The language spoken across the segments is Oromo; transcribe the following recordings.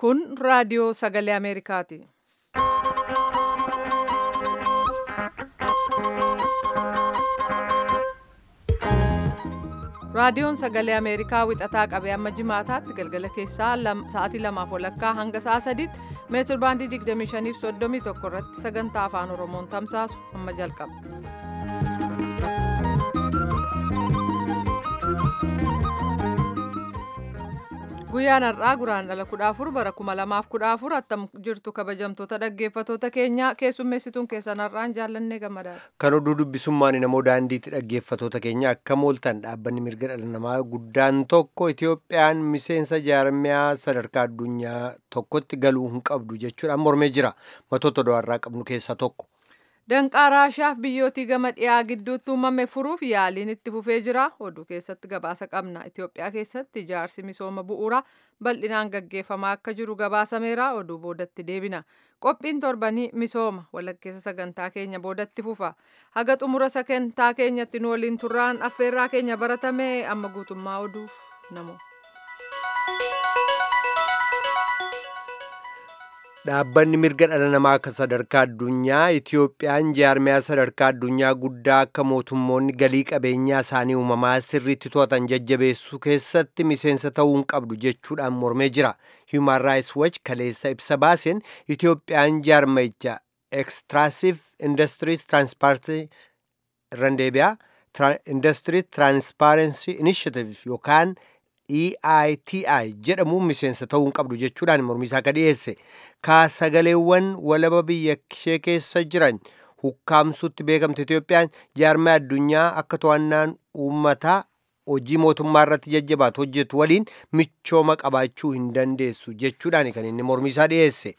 Kun raadiyoo sagalee Ameerikaati. Raadiyoon sagalee Ameerikaa wixataa qabee amma jimaataatti galgala keessaa sa'aatii lamaaf walakkaa hanga sa'a sadiitti meetir baandii 25 fi 31 irratti sagantaa afaan Oromoon tamsaasu amma jalqaba. Guyyaan har'aa guraandhala kudha afur bara kuma lamaaf kudha afur attam jirtu kabajamtoota dhaggeeffatoota keenya keessummeessituun keessan har'aan jaallannee gammadaadha. Kan oduu dubbisummaan namoo daandiitti dhaggeeffatoota keenya akka mooltan dhaabbanni mirga dhala namaa guddaan tokko Itoophiyaan miseensa jaarmiyaa sadarkaa addunyaa tokkotti galuu hin qabdu jechuudhaan mormee jira. Matoota do'arraa qabnu keessaa tokko. Danqaa Raashaaf biyyootii gama dhiyaa gidduutti uumame furuuf yaaliin itti fufee jira. Oduu keessatti gabaasa qabna. Itoophiyaa keessatti ijaarsi misooma bu'uuraa bal'inaan gaggeeffamaa akka jiru gabaasameera. Oduu boodatti deebina. Qophiin torbanii misooma walakkeessa sagantaa keenya boodatti fufa. Haga xumura sagantaa keenyatti nu waliin turraan affeerraa keenya baratame amma guutummaa oduu namoo. Dhaabbanni mirga dhala namaa akka sadarkaa addunyaa Itoophiyaan jaarmiyaa sadarkaa addunyaa guddaa akka mootummoonni galii qabeenyaa isaanii uumamaa sirriitti to'atan jajjabeessuu keessatti miseensa ta'uu hin qabdu jechuudhaan mormee jira. Human Rights Watch kaleessa ibsa baaseen Itoophiyaan jaarmayicha Extractive Industries Transparency Randeebiyaa Industry Transparency Initiative yookaan EITI jedhamuun miseensa ta'uu hin qabdu jechuudhaan mormiisaa akka dhiyeesse. Kaasagaleewwan walaba biyya ishee keessa jiran hukkaamsuutti beekamte Itoophiyaan jaarmaa addunyaa akka to'annaan uummataa hojii mootummaa irratti jajjabaatu hojjetu waliin michooma qabaachuu hin dandeessu jechuudhaan kan inni mormiisaa dhiyeesse.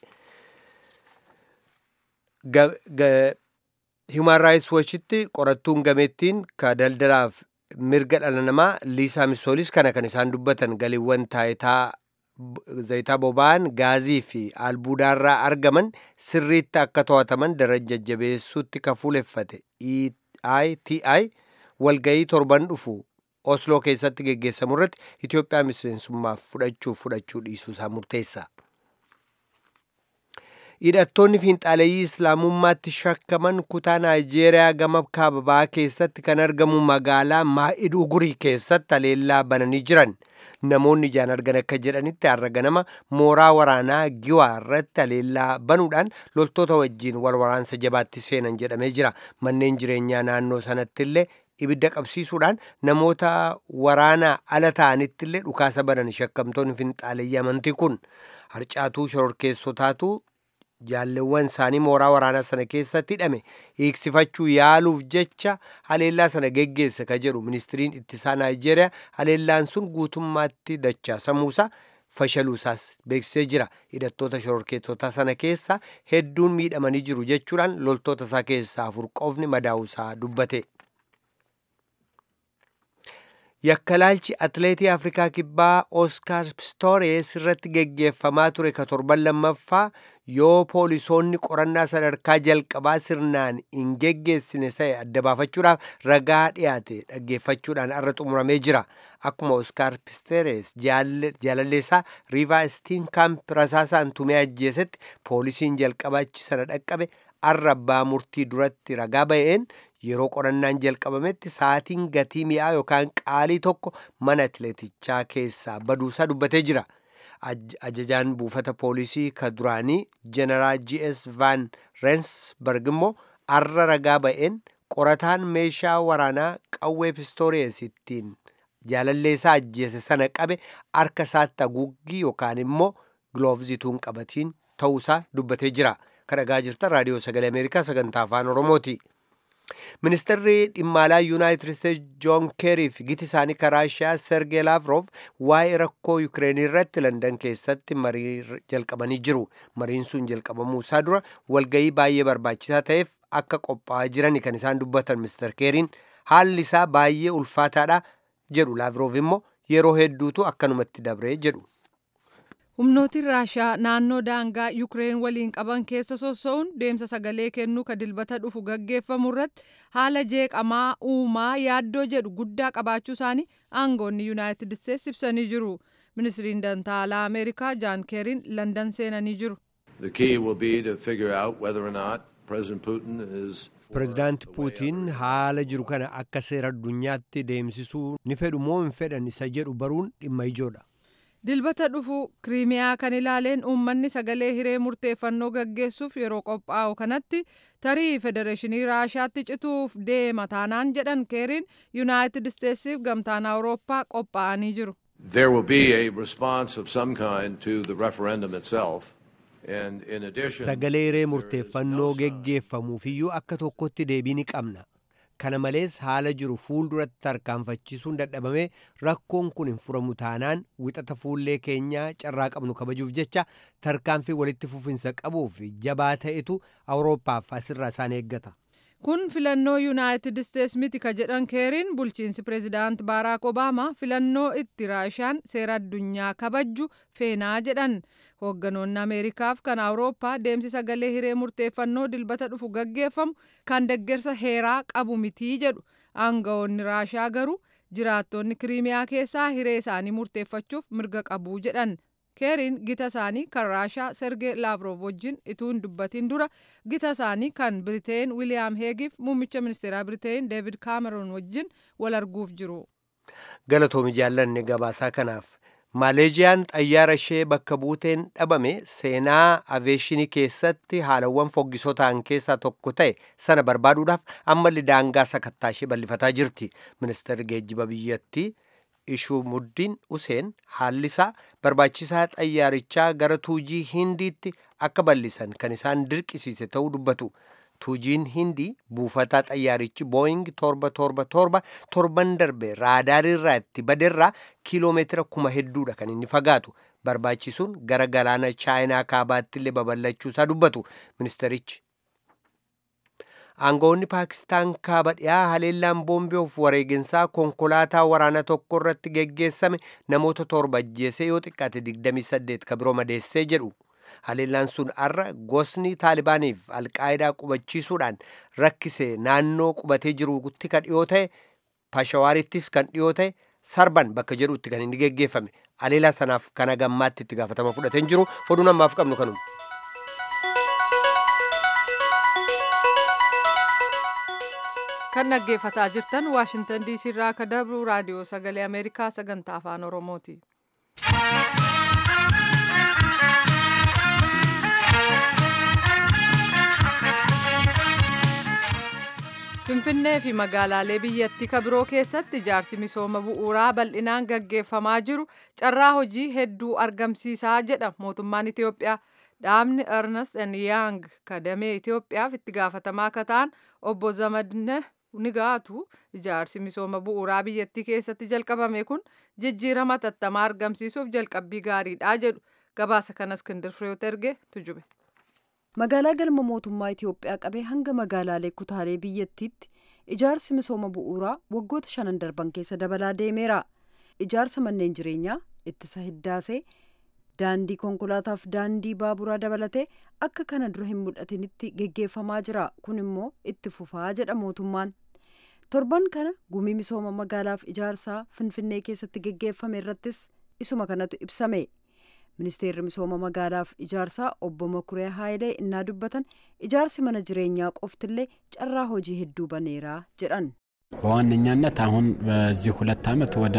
Human Rights Watchitti qorattuun gameettiin ka daldalaaf mirga dhala namaa liisaa misoolis kana kan isaan dubbatan galiiwwan taayitaa zayitaa boba'an gaazii fi albuudaarraa argaman sirriitti akka to'ataman daran jajjabeessuutti ka fuuleffate EITI walgayii torban dhufu Osloo keessatti geggeessamu irratti Itoophiyaa miseensummaaf fudhachuu fudhachuu dhiisuusaa murteessa. hidhattoonni fiinxaaleeyyii islaamummaatti shakkaman kutaa naayijeeriyaa gama kaababaa keessatti kan argamu magaalaa maa'idugurii keessatti haleellaa bananii jiran namoonni ijaan argan akka jedhanitti har'a ganama mooraa waraanaa giwaa irratti haleellaa banuudhaan loltoota wajjiin wal waraansa jabaatti seenan jedhamee jira manneen jireenyaa naannoo sanatti illee ibidda qabsiisuudhaan namoota waraanaa ala ta'anitti illee dhukaasa banan shakkamtoonni fiinxaaleeyyii amantii kun harcaatuu shororkeessotaatu jaalleewwan isaanii mooraa waraanaa sana keessatti hidhame hiiksifachuu yaaluuf jecha haleellaa sana geggeesse ka jedhu ministiriin ittisaa naayijeeriyaa haleellaan sun guutummaatti dachaasamuusaa fashaluusaas beeksisee jira hidhattoota shororkeessotaa sana keessa hedduun miidhamanii jiru jechuudhaan loltoota isaa keessaa afur qofni madaa'uusaa dubbate. yakkalaalchi atleetii afrikaa kibbaa oskaar pistoores irratti geggeeffamaa ture ka torban lammaffaa yoo poolisoonni qorannaa sadarkaa jalqabaa sirnaan hin geggeessine ta'e adda baafachuudhaaf ragaa dhiyaate dhaggeeffachuudhaan irra xumuramee jira akkuma oskaar pistoores jaalalleessaa riivaa stiinkamp rasaasaan tumee ajjeesetti poolisiin jalqabaachi sana dhaqqabe arra abbaa murtii duratti ragaa ba'een yeroo qorannaan jalqabametti sa'aatiin gatii mi'aa yookaan qaalii tokko mana atileetichaa keessaa baduusaa dubbatee jira. Ajajaan buufata poolisii ka duraanii jeneraal GS Van Rensburg immoo arra ragaa ba'een qorataan meeshaa waraanaa qawwee pistoorees ittiin jaalalleessaa ajjeese sana qabe harka isaatti haguuggii yookaan immoo giloovzituun qabatiin ta'uusaa dubbatee jira. Kadhagaa jirtan raadiyoo sagalee Ameerikaa sagantaa afaan Oromooti. Ministeerri dhimma alaa Yuunaayitid Isteetsi Joon Keerii fi giti isaanii Raashiyaa Sergee Laavrov waa'ee rakkoo Yukireenii irratti Landan keessatti marii jalqabanii jiru. Mariin sun jalqabamuu isaa dura walgayii baay'ee barbaachisaa ta'eef akka qophaa'aa jiran kan isaan dubbatan Ministeer Keeriin haalli isaa baay'ee ulfaataadha jedhu Laavrov immoo yeroo hedduutu akkanumatti dabree jedhu. humnootiin raashaa naannoo daangaa yukireen waliin qaban keessa sossa'uun deemsa sagalee kennuu ka dilbata dhufu gaggeeffamu irratti haala jeeqamaa uumaa yaaddoo jedhu guddaa qabaachuu isaanii aangoonni yuunaayitid isteetsi ibsanii jiru ministiriin dantaalaa ameerikaa jaan keeriin landan seenanii jiru. The key will be to figure out whether or not President Putin is pirezidaanti puutiin haala jiru kana akka seera addunyaatti deemsisuu ni fedhu moo hin fedhan isa jedhu baruun dhimma ijoodha. dilbata dhufu kiriimiyaa kan ilaaleen uummanni sagalee hiree murteeffannoo gaggeessuuf yeroo qophaa'u kanatti tarii federeeshinii raashaatti cituuf deema taanaan jedhan keeriin yuunaayitid isteetsiif gamtaan awurooppaa qophaa'anii jiru. there will be a response of some kind to the referendum itself. And in addition, sagalee hiree murteeffannoo geggeeffamuufiyyuu akka tokkotti deebii ni qabna. kana malees haala jiru fuulduratti tarkaanfachiisuun dadhabamee rakkoon kun hin furamu taanaan wixata fuullee keenyaa carraa qabnu kabajuuf jecha tarkaanfii walitti fufinsa qabuuf jabaa ta'etu awurooppaaf asirraa isaan eeggata. kun filannoo yuunaayitid isteets miti ka jedhan keeriin bulchiinsi pireezidaant baaraak obaamaa filannoo itti raashaan seera addunyaa kabajju feenaa jedhan hoogganoonni ameerikaaf kan awurooppaa deemsi sagalee hiree murteeffannoo dilbata dhufu gaggeeffamu kan deggersa heeraa qabu mitii jedhu aangawoonni raashaa garuu jiraattonni kiriimiyaa keessaa hiree isaanii murteeffachuuf mirga qabuu jedhan keeriin gita isaanii kan raashaa sergee laavrov wajjin ituu hin dubbatin dura gita isaanii kan biriteen wiiliyaam heegiif muummicha ministeeraa biriteen deevid kaameroon wajjin wal arguuf jiru. galatoomi jaallanne gabaasaa kanaaf maaleeziyaan xayyaara ishee bakka buuteen dhabame seenaa aveeshinii keessatti haalawwan foggisoo ta'an keessaa tokko ta'e sana barbaaduudhaaf ammallee daangaa sakattaa ishee bal'ifataa jirti ministeerri geejjiba biyyattii ishumuddin useen haallisaa barbaachisaa xayyaarichaa gara tuujii hindiitti akka bal'isan kan isaan dirqisiise ta'uu dubbatu. tuujiin hindii buufataa xayyaarichi booying torba torba torba torban darbe raadaariirraa itti baderraa kiiloomeetira kuma hedduudha kan inni fagaatu barbaachisuun gara galaana chaayinaa kaabaatti illee babal'achuusaa dubbatu ministerichi. aangawoonni paakistaan kaaba dhiyaa haleellaan boombii of wareeginsaa konkolaataa waraanaa tokko irratti geggeessame namoota torba ajjeesee yoo xiqqaate 28 ka biroo madeessee jedhu. haleellaan sun arra gosni taalibaaniif alqaayidaa qubachiisuudhaan rakkise naannoo qubatee jirutti kan dhiyoo ta'e pashawaarittis kan dhiyoo ta'e sarban bakka jedhutti kan inni geggeeffame haleellaa sanaaf kana gammaatti itti gaafatama fudhateen jiru oduu namaaf qabnu kanuma. kan dhaggeeffataa jirtan waashintan diisii irraa akka dabru raadiyoo sagalee ameerikaa sagantaa afaan oromooti. Finfinnee fi magaalaalee biyyattii ka biroo keessatti ijaarsi misooma bu'uuraa bal'inaan gaggeeffamaa jiru carraa hojii hedduu argamsiisaa jedha mootummaan Itoophiyaa. Dhaabni Ernest and Young kadamee Itoophiyaaf itti gaafatamaa akka ta'an obbo Zamadne Nigaatu ijaarsi misooma bu'uuraa biyyattii keessatti jalqabame kun jijjiirama tattamaa argamsiisuuf jalqabbii gaariidha jedhu gabaasa kana Iskindir Fireewoot erge tujube. magaalaa galma mootummaa Itoophiyaa qabee hanga magaalaalee kutaalee biyyattiitti ijaarsi misooma bu'uuraa waggoota shanan darban keessa dabalaa deemeera. Ijaarsa manneen jireenyaa, ittisa hiddaasee, daandii konkolaataaf daandii baaburaa dabalatee akka kana dura hin mul'atinitti geggeeffamaa jira. Kun immoo itti fufaa jedha mootummaan. Torban kana gumii misooma magaalaaf ijaarsaa Finfinnee keessatti geggeeffame irrattis isuma kanatu ibsame. ministeerri misooma magaalaaf ijaarsaa obbo Makuree Haayilee innaa dubbatan ijaarsi mana jireenyaa qoftillee carraa hojii hedduu baneeraa jedhan. በዋነኛነት አሁን በዚህ ሁለት ዓመት ወደ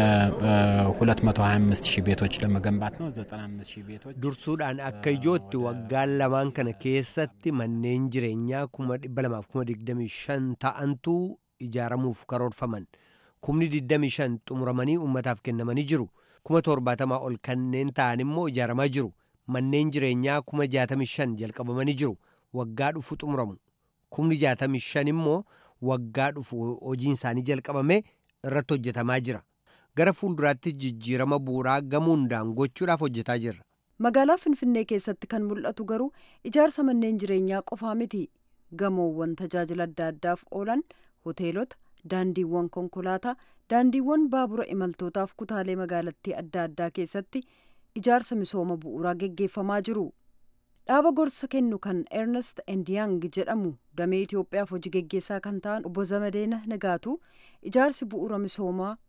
225 ሺህ ቤቶች ለመገንባት ነው። 95 ሺህ ቤቶች dursuudhaan akka ijootti waggaan lamaan kana keessatti manneen jireenyaa kuma dhibba lamaaf kuma digdamii shan ta'antu ijaaramuuf karoorfaman kumni digdamii shan xumuramanii uummataaf kennamanii jiru. kuma torbaatamaa ol kanneen ta'an immoo ijaaramaa jiru manneen jireenyaa kuma jaatamii shan jalqabamanii jiru waggaa dhufu xumuramu kumni jaatamii shan immoo waggaa dhufu hojiin isaanii jalqabame irratti hojjetamaa jira gara fuulduraatti jijjiirama bu'uuraa gamuundaan gochuudhaaf hojjetaa jirra. magaalaa finfinnee keessatti kan mul'atu garuu ijaarsa manneen jireenyaa qofaa miti gamoowwan tajaajila adda addaaf oolan hoteelota daandiiwwan konkolaataa daandiiwwan baabura imaltootaaf kutaalee magaalattii adda addaa keessatti ijaarsa misooma bu'uuraa geggeeffamaa jiru. dhaaba gorsa kennu kan ernest and young jedhamu damee itiyoophiyaaf hojii geggeessaa kan ta'an obbo zamadeena nagaatu ijaarsi bu'uura misoomaa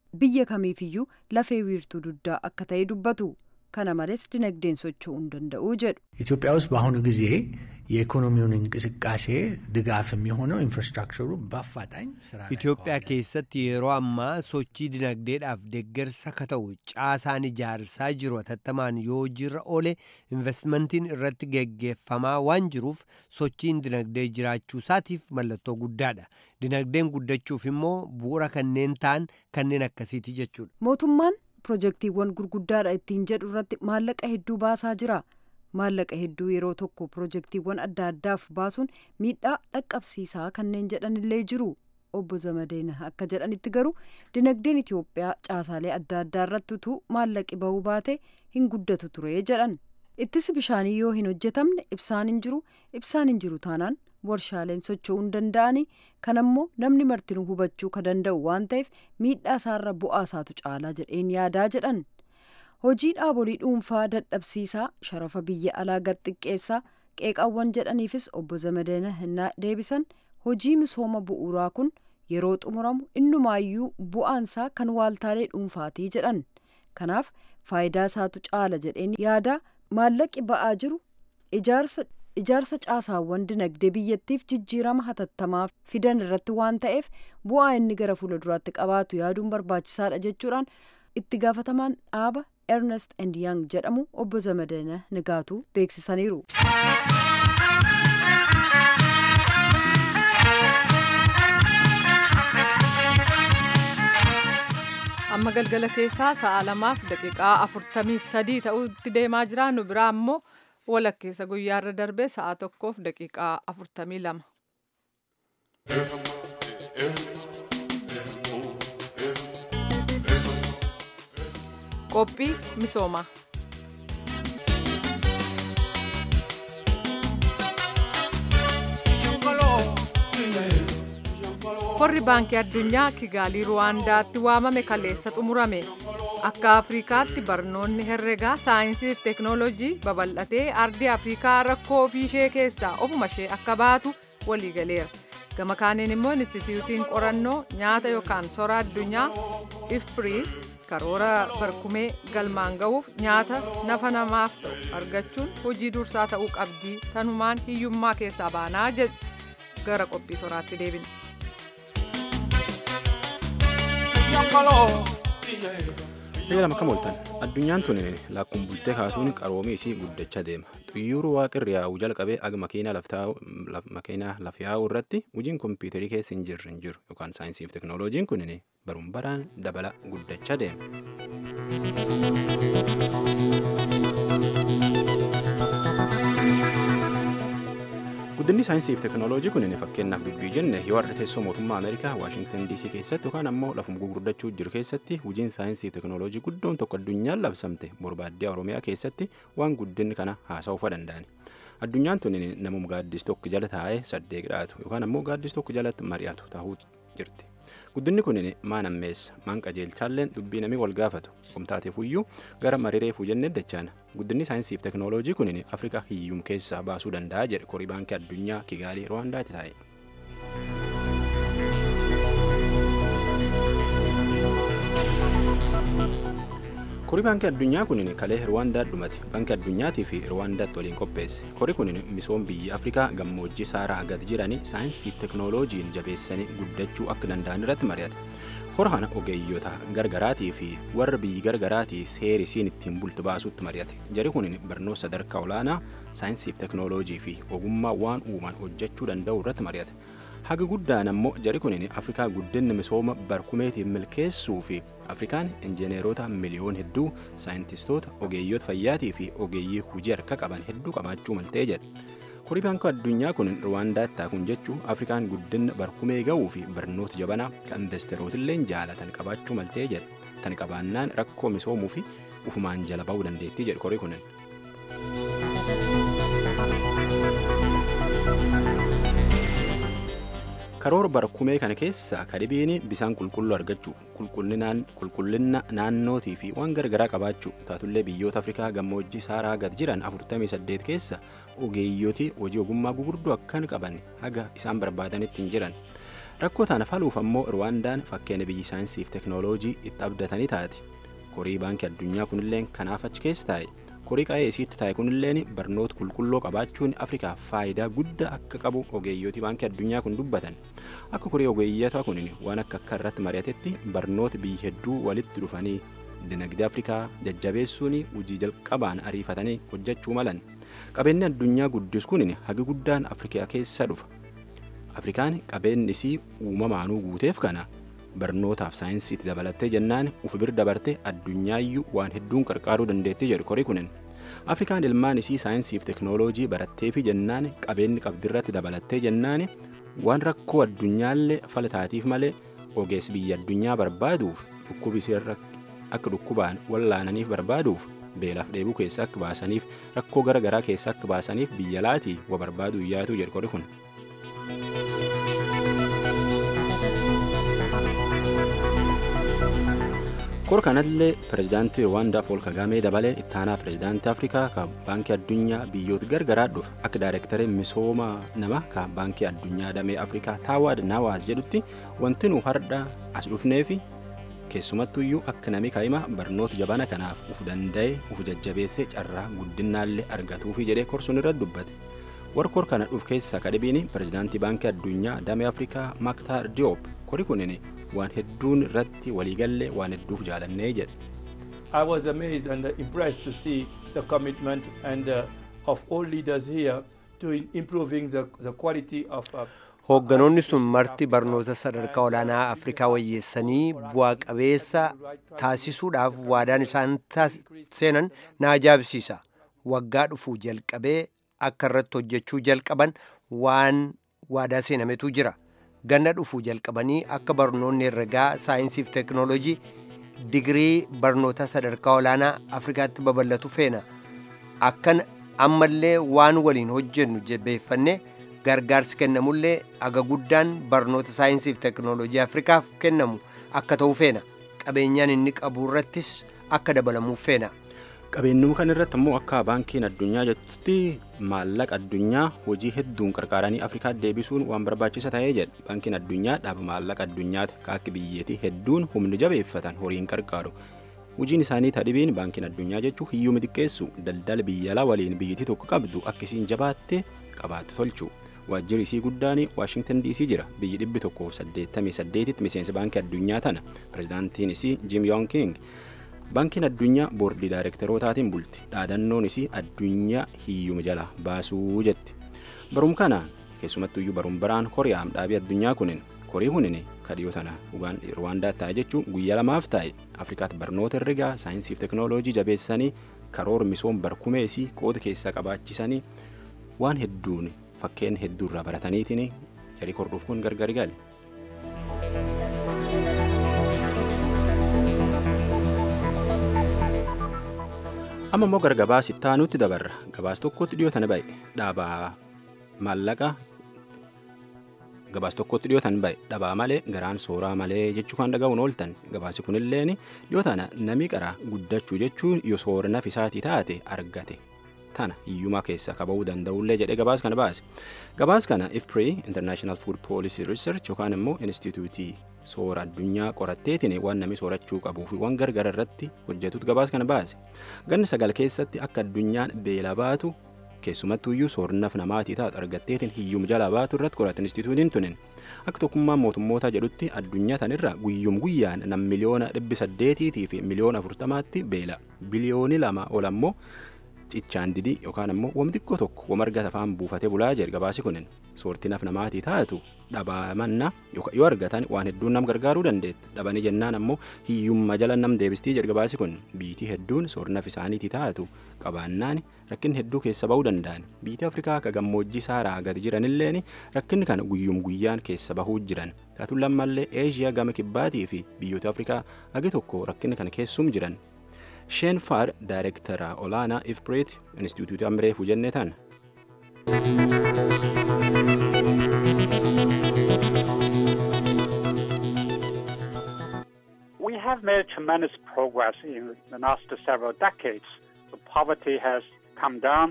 biyya kamiifiyyuu lafee wiirtuu duddaa akka ta'e dubbatu kana malees dinagdeen socho'uu hin danda'u jedhu. ኢትዮጵያ ውስጥ በአሁኑ ጊዜ የኢኮኖሚውን እንቅስቃሴ ድጋፍ የሚሆነው ኢንፍራስትራክቸሩ በአፋጣኝ ስራ ላይ Itoophiyaa keessatti yeroo ammaa sochii dinagdeedhaaf deeggarsa ka ta'u caasaan ijaarsaa jiru hatattamaan yoo jirra oole investmentiin irratti geggeeffamaa waan jiruuf sochiin dinagdee jiraachuu isaatiif mallattoo guddaadha. Dinagdeen guddachuuf immoo bu'uura kanneen ta'an kanneen akkasiiti jechuudha. mootummaan pirojektiiwwan gurguddaadha ittiin jedhu irratti maallaqa hedduu baasaa jira maallaqa hedduu yeroo tokko pirojektiiwwan adda addaaf baasuun miidhaa dhaqqabsiisaa kanneen jedhanillee jiru obbo Zamadeen akka jedhanitti garuu dinagdeen Itoophiyaa caasaalee adda addaa irratti utuu maallaqi bahuu baate hin guddatu ture jedhan ittisi bishaanii yoo hin hojjetamne ibsaan hin jiru ibsaan hin jiru taanaan warshaaleen socho'uu hin danda'ani kan ammoo namni martinuu hubachuu ka danda'u waan ta'eef miidhaa isaarra bu'aa isaatu caalaa jedheen yaadaa jedhan hojii dhaabolii dhuunfaa dadhabsiisaa sharafa biyya alaa gad xiqqeessaa qeeqaawwan jedhaniifis obbo Zamadeen hinnaa deebisan hojii misooma bu'uuraa kun yeroo xumuramu innumaayyuu bu'aansaa kan waaltaalee dhuunfaatii jedhan kanaaf faayidaa isaatu caala jedheen yaada maallaqi ba'aa jiru ijaarsa ijaarsa caasaawwan dinagdee biyyattiif jijjiirama hatattamaa fidan irratti waan ta'eef bu'aa inni gara fuulduraatti qabaatu yaaduun barbaachisaadha jechuudhaan itti gaafatamaan dhaaba ernest and young jedhamu obbo Zamadeen Nigaatuu beeksisaniiru. amma galgala keessaa sa'a lamaaf daqiiqaa afurtamii sadii ta'utti deemaa jira nu biraa ammoo walakkeessa guyyaarra darbee sa'a tokkoof daqiiqaa afurtamii lama. qophii misoomaa. Korri baankii addunyaa Kigaalii Ruwaandaatti waamame kaleessa xumurame. Akka Afrikaatti barnoonni herregaa saayinsii fi teeknooloojii babal'atee ardii Afrikaa rakkoo ofii ishee keessaa ofuma ishee akka baatu waliigaleera. Gama kaaniin immoo Inistituutiin qorannoo nyaata yookaan sora addunyaa ifpirii karoora barkumee galmaan ga'uuf nyaata nafa namaaf ta'u argachuun hojii dursaa ta'uu qabdii tanumaan hiyyummaa keessaa baanaa jedhu gara qophii soraatti deebina. Eegalama kam ooltan addunyaan tun lakkuun bultee kaatuun qaroomii isii guddachaa deema. Xiyyaarri waaqirri yaa'u jalqabee aga makiinaa lafa yaa'u irratti hojiin kompiitarii keessa hin jirre hin jiru yookaan saayinsii fi teeknooloojiin kun baruun baraan dabala guddachaa deema. Guddinni saayinsii fi teeknooloojii kun fakkeenyaaf dubbii jenne yoo har'a teessoo mootummaa Ameerikaa Waashingtan DC keessatti yookaan ammoo lafuma gurguddachuu jiru keessatti hojiin saayinsii fi teeknooloojii guddoon tokko addunyaan labsamte barbaaddiyaa Oromiyaa keessatti waan guddinni kana haasa'uufa danda'ani. Addunyaan tun namuma gaaddis tokko jala taa'ee saddeeq dhaatu yookaan ammoo gaaddis tokko jalatti mari'atu ta'uu jirti. Guddinni kun maan ammeessa maan qajeelchaalleen dubbii namii wal gaafatu qomtaateef iyyuu gara mariireefuu jennee dachaana. Guddinni saayinsii fi teeknooloojii kun Afrikaa hiyyum keessaa baasuu danda'a jedhe korii baankii addunyaa Kigaalii Rwaandaatti taa'e. korii baankii addunyaa kun kalee rwaandaa dhumate baankii addunyaatii fi rwaandaatti waliin qopheesse korii kun misoom biyya afrikaa gammoojjii saaraa gad jiranii saayinsii fi teeknooloojiin jabeessanii guddachuu akka danda'an irratti mari'ate hora kana ogeeyyota gargaraatii fi warra biyyi gargaraatii seeri isiin ittiin bultu baasuutti mari'ate jari kun barnoota sadarkaa olaanaa saayinsii fi teeknooloojii fi ogummaa waan uuman hojjechuu danda'u irratti mari'ate haga guddaan ammoo jari kun afrikaa guddinni misooma barkumeetiif milkeessuu fi afrikaan injineerota miliyoon hedduu saayintistoota ogeeyyota fayyaatii fi ogeeyyii hujii harka qaban hedduu qabaachuu maltee jedhe korii baankii addunyaa kun rwaandaatti taakun jechuun afrikaan guddinna barkumee ga'uu fi barnoota jabanaa kan investeerootillee jaalatan qabaachuu maltee jedhe tan qabaannaan rakkoo misoomuu fi ufumaan jala ba'uu dandeettii jedhe korii kunin. karoora barkumee kana keessa kadhibiin bisaan qulqulluu argachuu qulqullina naannootii fi waan gargaraa qabaachuu taatullee biyyoota afrikaa gammoojjii saaraa gad jiran 48 keessa ogeeyyotii hojii ogummaa gugurdoo akkan qaban haga isaan barbaadanitti hin jiran rakkoo tana faluuf ammoo rwaandaan fakkeenya biyyi saayinsiif teknooloojii itti abdatanii taate korii baankii addunyaa kunilleen kanaaf achi keessa taa'e korii qa'ee isiitti taa'e kunilleen barnoota qulqulloo qabaachuun afrikaaf faayidaa guddaa akka qabu ogeeyyooti baankii addunyaa kun dubbatan akka korii ogeeyyata kun waan akka akka irratti mari'atetti barnoota biyyi hedduu walitti dhufanii dinagdee afrikaa jajjabeessuun hojii jalqabaan ariifatanii hojjechuu malan qabeenyi addunyaa guddis kun hagi guddaan afrikaa keessa dhufa afrikaan qabeenyi isii uumamaanuu guuteef kana barnootaaf saayinsiitti dabalattee jennaan ufi bir dabarte addunyaayyuu waan hedduun qarqaaruu dandeettii jedhu korii kunin afrikaan ilmaan isii saayinsiif teknooloojii baratteefi jennaan qabeenyi qabdirratti dabalattee jennaan waan rakkoo addunyaallee falataatiif malee ogeessi biyya addunyaa barbaaduuf dhukkubisiirra akka dhukkubaan wallaananiif barbaaduuf beelaaf dheebuu keessa akka baasaniif rakkoo gara garaa keessa akka baasaniif biyya laatii wa barbaadu yaatu jedhu korii kun. kor kanallee pirezidaantii rwaandaa pool kagaamee dabalee ittaanaa pirezidaantii afrikaa ka baankii addunyaa biyyoota gargaraa dhufa akka daayirektaree misooma nama ka baankii addunyaa damee afrikaa taawaad naawaaz jedhutti wanti nu hardha as dhufneefi keessumattuyyuu akka nami kaa'ima barnoota jabana kanaaf uf danda'e uf jajjabeessee carraa guddinnaallee argatuufi jedhee korsuun irratti dubbate warra kor kana dhuf keessaa kadhibiin pirezidaantii baankii addunyaa damee afrikaa maaktaar diyoop kori kunin waan hedduun irratti waliigallee waan hedduuf jaalannee jedhe. I was amazed and impressed to see the commitment and uh, of all leaders here to improving the, the quality of uh, Hoogganoonni sun marti barnoota sadarkaa olaanaa Afrikaa wayyeessanii bu'aa qabeessa taasisuudhaaf waadaan isaan seenan na ajaa'ibsiisa. Waggaa dhufuu jalqabee akka irratti hojjechuu jalqaban waan waadaa seenametu jira. ganna dhufuu jalqabanii akka barnoonni herregaa saayinsiif teknoolojii digirii barnoota sadarkaa olaanaa afrikaatti babal'atu feena akkan ammallee waan waliin hojjennu jabeeffanne gargaarsi kennamullee aga guddaan barnoota saayinsiif teknoolojii afrikaaf kennamu akka ta'u feena qabeenyaan inni qabu irrattis akka dabalamuuf feena. qabeenyuu kan irratti ammoo akka baankiin addunyaa jettutti maallaqa addunyaa hojii hedduun qarqaaranii afrikaa deebisuun waan barbaachisa ta'ee jedha baankiin addunyaa dhaaba maallaqa addunyaati akka biyyeetii hedduun humni jabeeffatan horiin qarqaaru hojiin isaanii tadhibiin baankiin addunyaa jechuun hiyyuma xiqqeessu daldala biyyalaa waliin biyyattii tokko qabdu akkasiin jabaattee qabaattu tolchu waajjirri isii guddaan waashingtan diisii jira biyyi dhibbi tokkoof saddeettamii saddeetitti miseensa baankii addunyaa tana pirezidaantiin isii jim yoon king baankiin addunyaa boordii daayirektarootaatiin bulti dhaadannoon isii addunyaa hiyyuma jala baasuu jetti barum kana keessumattuyyuu barum baraan koriyaam dhaabii addunyaa kunin korii kunin kadhiyoo tana ruwaandaa taa'e jechuun guyyaa lamaaf taa'e afrikaatti barnoota herregaa saayinsiif teknooloojii jabeessanii karoora misoom barkumeesii qooda keessaa qabaachisanii waan hedduun fakkeen hedduurraa barataniitiin jarii korduuf kun gargari gale. amma immoo gara gabaas ittaanutti dabarra gabaas tokkotti dhiyootan ba'e dhaabaa maallaqa gabaas tokkotti dhiyootan ba'e dhabaa malee garaan sooraa malee jechuu kan dhaga'uun ooltan gabaasi kunilleen yoo tana nami qaraa guddachuu jechuun yoo sooranaaf isaatii taate argate tana hiyyumaa keessa kaba'uu danda'ullee jedhee gabaas kana baase gabaas kana ifpri international food policy research yookaan immoo instituutii soora addunyaa qoratteetiin waan namni soorachuu qabuu fi waan gargara irratti hojjetutu gabaas kana baase ganna sagal keessatti akka addunyaan beela baatu keessumattuyyuu soornaaf namaatii taatu argatteetiin hiyyuma jalaa baatu irratti qorate instituutiin tunin akka tokkummaan mootummootaa jedhutti addunyaa tanirra guyyum guyyaan nam miliyoona dhibbi saddeetiitii fi miliyoona afurtamaatti beela biliyooni lama ol ammoo cichaan didii yookaan ammoo wam xiqqoo tokko wam argata afaan buufatee bulaa jedhe gabaasi kunin soortii naf namaatii taatu dhabamanna yoo argatan waan hedduun nam gargaaruu dandeetta dhabanii jennaan ammoo hiyyummaa jala nam deebistii jedhe gabaasi kun biitii hedduun soornaf isaaniitii taatu qabaannaan rakkinni hedduu keessa ba'uu danda'an biitii afrikaa akka gammoojjii saaraa gadi jiranilleen rakkinni kana guyyum guyyaan keessa bahuu jiran taatuun lammallee eeshiyaa gama kibbaatii fi biyyoota afrikaa hagi tokko rakkinni kana keessum jiran sheen faar daayirektara olaanaa ifpreet instituutii amreefu jennee tan We have made tremendous progress in the last several decades. The poverty has come down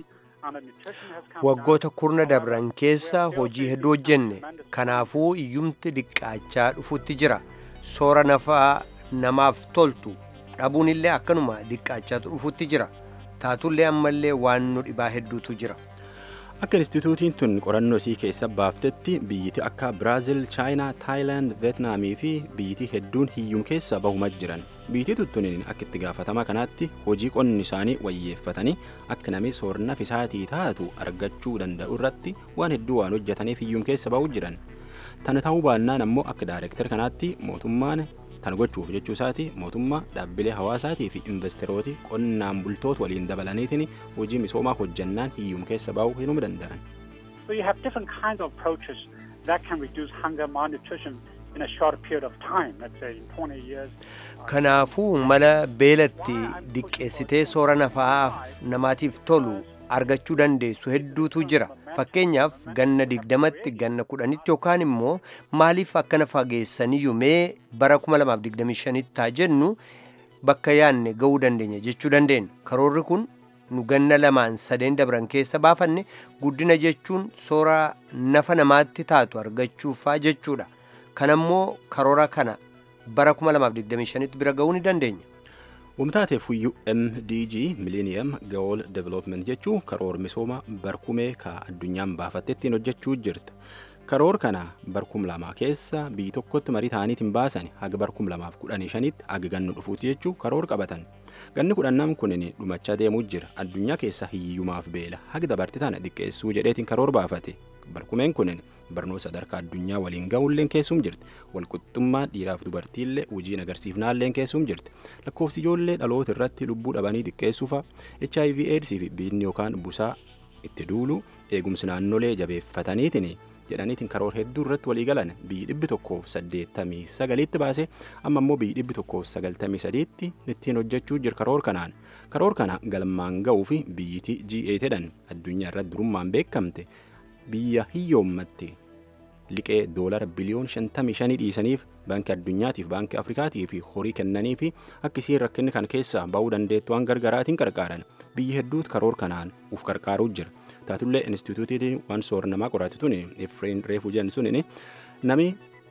waggoota kurna dabran keessa hojii hedduu hojjenne kanaafuu iyyumti dhiqqaachaa dhufutti jira soora nafaa namaaf toltu dhabuun illee akkanuma dhiqqaachaatu dhufutti jira taatullee ammallee waan nu dhibaa hedduutu jira akka instituutiin tun qorannoo isii keessa baaftetti biyyiti akka biraazil chaayinaa taayilaand veetnaamii fi biyyiti hedduun hiyyum keessa bahuma jiran biyyiti tuttuniin akka itti gaafatama kanaatti hojii qonni isaanii wayyeeffatanii akka namni soornaaf isaatii taatu argachuu danda'u irratti waan hedduu waan hojjetaniif hiyyum keessa bahuu jiran tana ta'uu baannaan ammoo akka daayireektar kanaatti mootummaan tan gochuuf jechuu isaati mootummaa dhaabbilee hawaasaatii fi investerooti qonnaan bultoota waliin dabalaniitiin hojii misoomaa hojjannaan hiyyum keessa baa'uu hinuu danda'an. So you have different kinds of approaches that can reduce hunger malnutrition in a short period of time, let's say in 20 years. kanaafuu mala beelatti diqqeessitee soora nafaaf namaatiif tolu argachuu dandeessu hedduutu jira fakkeenyaaf ganna digdamatti ganna kudhanitti yookaan immoo maaliif akkana fageessaniyyuu mee bara 2025 taa jennu bakka yaanne ga'uu dandeenya jechuu dandeenya karoorri kun nu ganna lamaan sadeen dabran keessa baafanne guddina jechuun soora nafa namaatti taatu argachuufaa jechuudha kanammoo karoora kana bara 2025tti bira ga'uu ni dandeenya. Wamtaateef huyyuu MDG Millennium Goal Development jechuu karoor misooma barkumee ka addunyaan baafattettiin hojjechuu jirti. Karoor kana barkum lamaa keessa biyyi tokkotti marii ta'aniitiin baasan haga barkum lamaaf kudhanii shanitti haga gannu dhufuuti jechuu karoor qabatan. Ganni kudhannam kunin dhumachaa deemuu jira. Addunyaa keessa hiyyumaaf beela haga dabarti tana xiqqeessuu jedheetiin karoor baafate. Barkumeen kunin barnoota sadarkaa addunyaa waliin ga'uulleen keessum jirti walqixxummaa dhiiraaf dubartiillee hojiin agarsiifnaalleen keessum jirti lakkoofsi ijoollee dhaloota irratti lubbuu dhabanii xiqqeessuufa hiv aids fi biinni yookaan busaa itti duulu eegumsi naannolee jabeeffataniitiin jedhaniitiin karoor hedduu irratti walii galan biyyi dhibbi tokkoof saddeettamii sagaliitti baase amma immoo biyyi dhibbi tokkoof sagaltamii sadiitti ittiin hojjechuu jira karoor kanaan karoor kana galmaan ga'uu fi biyyiti G8 jedhan addunyaa irratti durummaan beekamte biyya hiyyoommatti liqee doolara biliyoon 55 dhiisaniif baankii addunyaatiif baankii afrikaatii fi horii kennanii fi akka isiin rakkinni kan keessa ba'uu dandeettu waan gargaraatiin qarqaaran biyyi hedduutu karoor kanaan uf qarqaaruu jira taatullee instituutiitiin waan soora namaa qoratu tuni efreen reefu jennu suni nami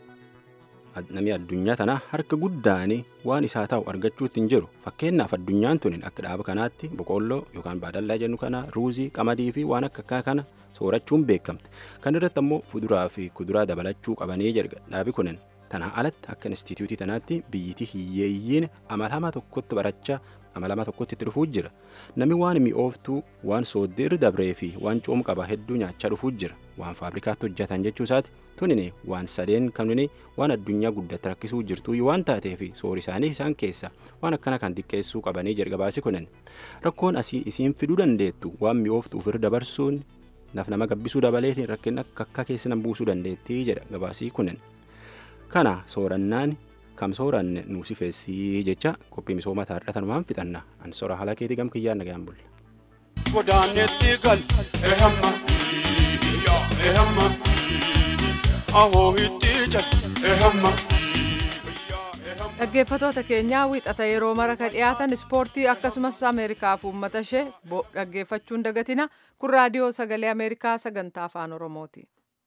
namni addunyaa tana harka guddaan waan isaa ta'u argachuutti hin jiru fakkeenyaaf addunyaan tuni akka dhaaba kanaatti boqqolloo yookaan baadallaa jennu kana ruuzii qamadii fi waan akka akkaa kana soorachuun beekamte kan irratti ammoo fuduraa fi kuduraa dabalachuu qabanii jedha dhaabi kunin tanaa alatti akka instituutii tanaatti biyyiti hiyyeeyyiin amalama tokkotti barachaa amalama tokkotti itti dhufuu jira namni waan mi'ooftuu waan sooddirri dabree fi waan coom qaba hedduu nyaachaa dhufuu jira waan faabrikaatti hojjetan jechuu isaati tunini waan sadeen kanuni waan addunyaa guddatti rakkisuu jirtuu waan taatee fi soori isaanii isaan keessa waan akkana kan xiqqeessuu qabanii jedha gabaasi kunin rakkoon asii isiin fiduu dandeettu waan mi'ooftuu ofirra dabarsuun naf nama gabbisuu dabaleetiin rakkina akka akka keessa nan buusuu dandeettii jedha gabaasii kunin kana soorannaan kam sooranne nuusi feessii jecha qophii misoomaa taarra tanumaan fixanna an soora haala keetii gam kiyyaan nagayaan bulle. Godaanetti gal ehamma ehamma ahoo itti jal ehamma. dhaggeeffatoota keenyaa wiixata yeroo mara ka dhiyaatan ispoortii akkasumas ameerikaaf uummata ishee dhaggeeffachuun dagatina kun raadiyoo sagalee ameerikaa sagantaa afaan oromooti.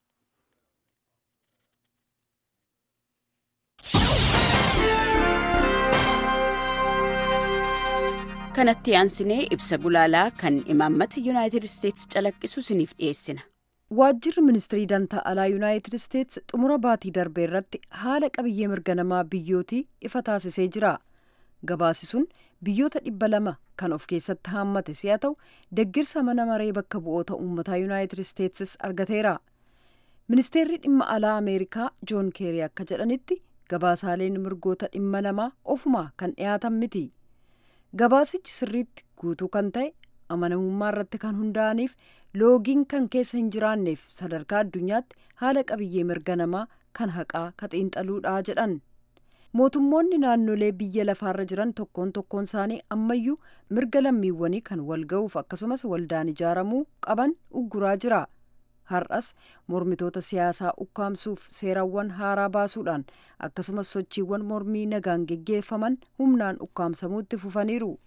kanatti aansinee ibsa gulaalaa kan imaammata yuunaayitid isteetsi calaqqisu isiniif dhiyeessina. waajjirri ministirii dantaa alaa yuunaayitid isteetsi xumura baatii darbee irratti haala qabiyyee mirga namaa biyyootii ifa taasisee jira gabaasi sun biyyoota dhibba lama kan of keessatti haammate si'a ta'u deggirsa mana maree bakka bu'oota uummataa yuunaayitid isteetsis argateera ministeerri dhimma alaa ameerikaa joon keerii akka jedhanitti gabaasaaleen mirgoota dhimma namaa ofumaa kan dhiyaatan miti gabaasichi sirriitti guutuu kan ta'e amanamummaa irratti kan hundaa'aniif loogiin kan keessa hin jiraanneef sadarkaa addunyaatti haala qabiyyee mirga namaa kan haqaa ka xiinxaluudha jedhan mootummoonni naannolee biyya lafaarra jiran tokkoon tokkoon isaanii ammayyuu mirga lammiiwwanii kan wal ga'uuf akkasumas waldaan ijaaramuu qaban ugguraa jira har'as mormitoota siyaasaa ukkaamsuuf seerawwan haaraa baasuudhaan akkasumas sochiiwwan mormii nagaan geggeeffaman humnaan ukkaamsamuutti fufaniiru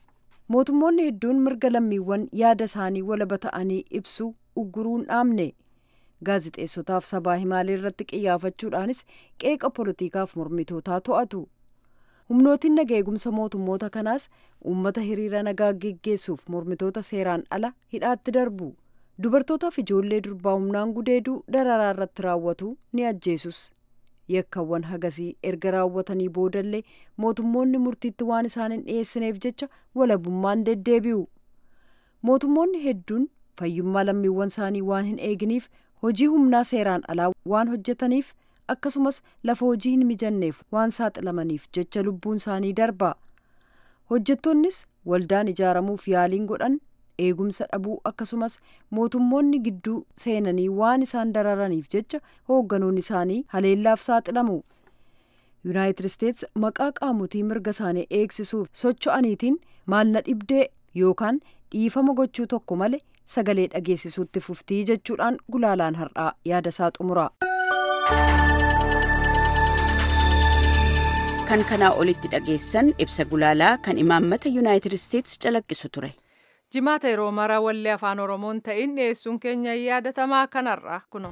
mootummoonni hedduun mirga lammiiwwan yaada isaanii walaba ta'anii ibsu ugguruun dhaamne gaazixeessotaaf sabaa himaalee irratti qiyyaafachuudhaanis qeeqa poolitiikaaf mormitootaa to'atu humnootiin naga eegumsa mootummoota kanaas uummata hiriira nagaa geggeessuuf mormitoota seeraan ala hidhaatti darbu dubartootaaf ijoollee durbaa humnaan gudeeduu dararaa irratti raawwatu ni ajjeesus yakkawwan hagasii erga raawwatanii boodallee mootummoonni murtiitti waan isaan hin dhiyeessineef jecha walabummaan deddeebi'u mootummoonni hedduun fayyummaa lammiiwwan isaanii waan hin eeginiif hojii humnaa seeraan alaa waan hojjetaniif akkasumas lafa hojii hin mijanneef waan saaxilamaniif jecha lubbuun isaanii darba hojjettoonnis waldaan ijaaramuuf yaaliin godhan eegumsa dhabuu akkasumas mootummoonni gidduu seenanii waan isaan dararaniif jecha hoogganoonni isaanii haleellaaf saaxilamu yuunaayitid isteets maqaa qaamotii mirga isaanii eegsisuuf socho'aniitiin maalna dhibdee yookaan dhiifama gochuu tokko malee sagalee dhageessisuutti fuftii jechuudhaan gulaalaan har'aa yaada isaa xumura. kan kanaa olitti dhageessan ibsa gulaalaa kan imaammata yuunaayitid isteets calaqqisu ture. jimaata yeroo mara wallee afaan oromoon ta'in dhiyeessuun keenya yaadatamaa kanarraa kuno.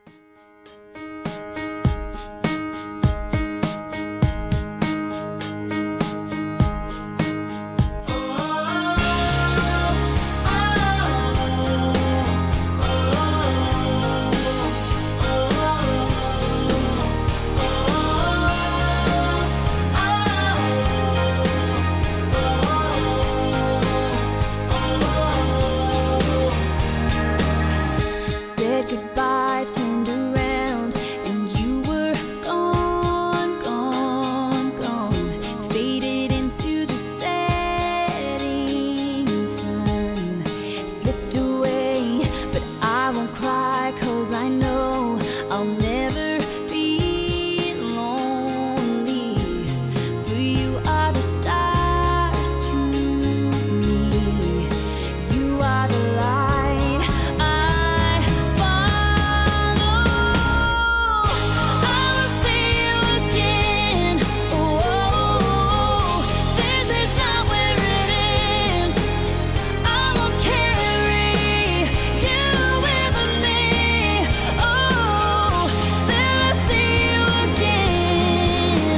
Said goodbye, turned around, and you were gone, gone, gone. Faded into the setting sun. Slipped away, but I won't cry, cause I know I'll never be lonely. For you are the stars to me. You are the light I follow. I will see you again. Oh, this is not where it ends. I will carry you with me. Oh, till I see you again.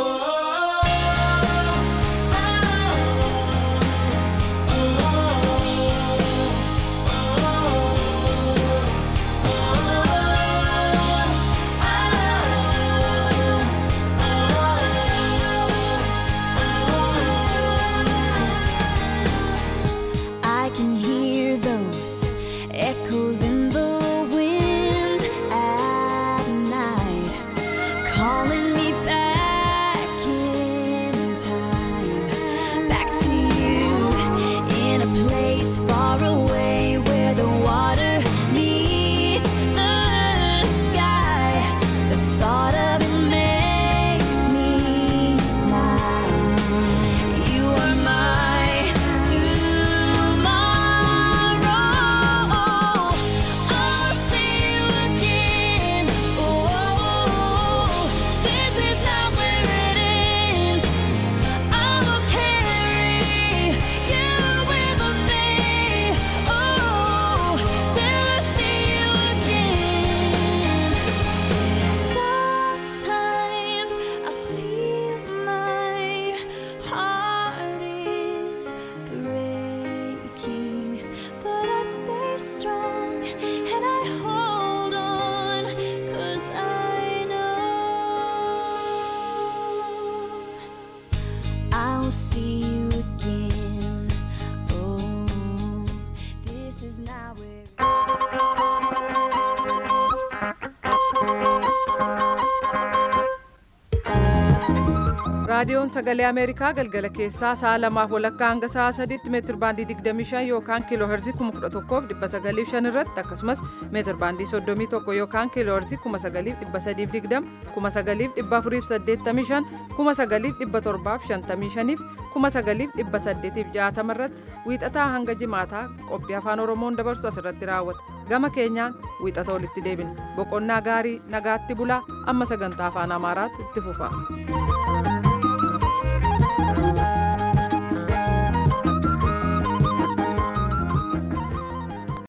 I can hear those echoes in the wind at night, calling me back in time, back to you in a place far away where the water meets the sky. The thought of it makes me smile. You are my tomorrow. I'll see you again. Oh, this is not where it ends. I will carry you with me. Oh, till I see you again. Sometimes I feel my heart is breaking, but I stay strong and I hold on, 'cause I know I'll see you again. Oh, this is not where. raadiyoon sagalee ameerikaa galgala keessaa sa'a lamaaf walakkaa hanga sa'a sadiitti meetir baandii 25 yookaan kiiloo herzii 11,905 irratti akkasumas meetir baandii 31 yookaan kiiloo herzii 9,320 9,485 9,755 9,860 irratti wiixataa hanga jimaataa qophii afaan oromoon dabarsu asirratti raawwata gama keenyaan wiixata walitti deebina boqonnaa gaarii nagaatti bulaa amma sagantaa afaan amaaraatu itti fufa.